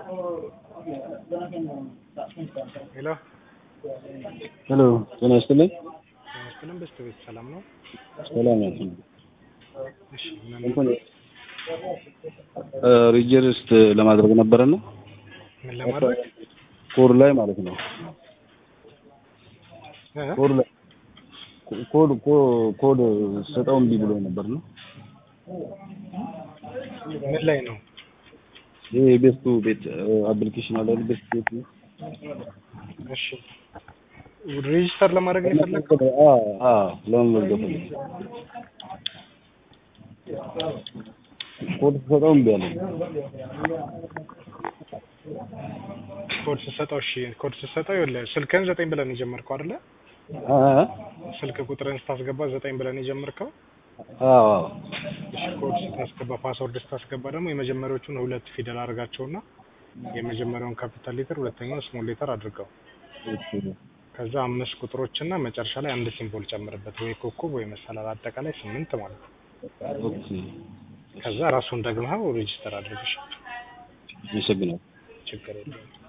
ሄሎ ሄሎ ጤና ይስጥልኝ። ጤና በስተ ቤት ሰላም ነው? ሰላም ነው። እሺ ምን እንትን ሪጅርስት ለማድረግ ነበረና ምን ለማድረግ ኮድ ላይ ማለት ነው። እ? ኮድ ላይ ኮድ ኮ- ኮድ ስጠው እምቢ ብሎ ነበር ነው። ምን ላይ ነው? ይሄ ቤስቱ ቤት አፕሊኬሽን አለ አይደል? ቤስት ቤት ነው። እሺ ሬጂስተር ለማድረግ ነው የፈለግከው? አ አ ለመመዝገብ ፈልጌ ኮድ ስጠው እምቢ አለኝ። ኮድ ስትሰጠው እሺ ኮድ ስትሰጠው ይኸውልህ ስልክህን ዘጠኝ ብለን የጀመርከው አይደለ? አ አ ስልክ ቁጥርን ስታስገባ ዘጠኝ ብለን የጀመርከው አዎ እሺ ኮድ ስታስገባ ፓስወርድ ስታስገባ ደግሞ የመጀመሪያዎቹን ሁለት ፊደል አድርጋቸውና የመጀመሪያውን ካፒታል ሌተር ሁለተኛውን ስሞል ሌተር አድርገው እሺ ከዛ አምስት ቁጥሮች እና መጨረሻ ላይ አንድ ሲምቦል ጨምርበት ወይ ኮከብ ወይ መሰላል አጠቃላይ ስምንት ማለት ነው። ኦኬ ከዛ ራሱን ደግመኸው ሬጂስተር አድርግሽ አመሰግናለሁ። ችግር የለውም።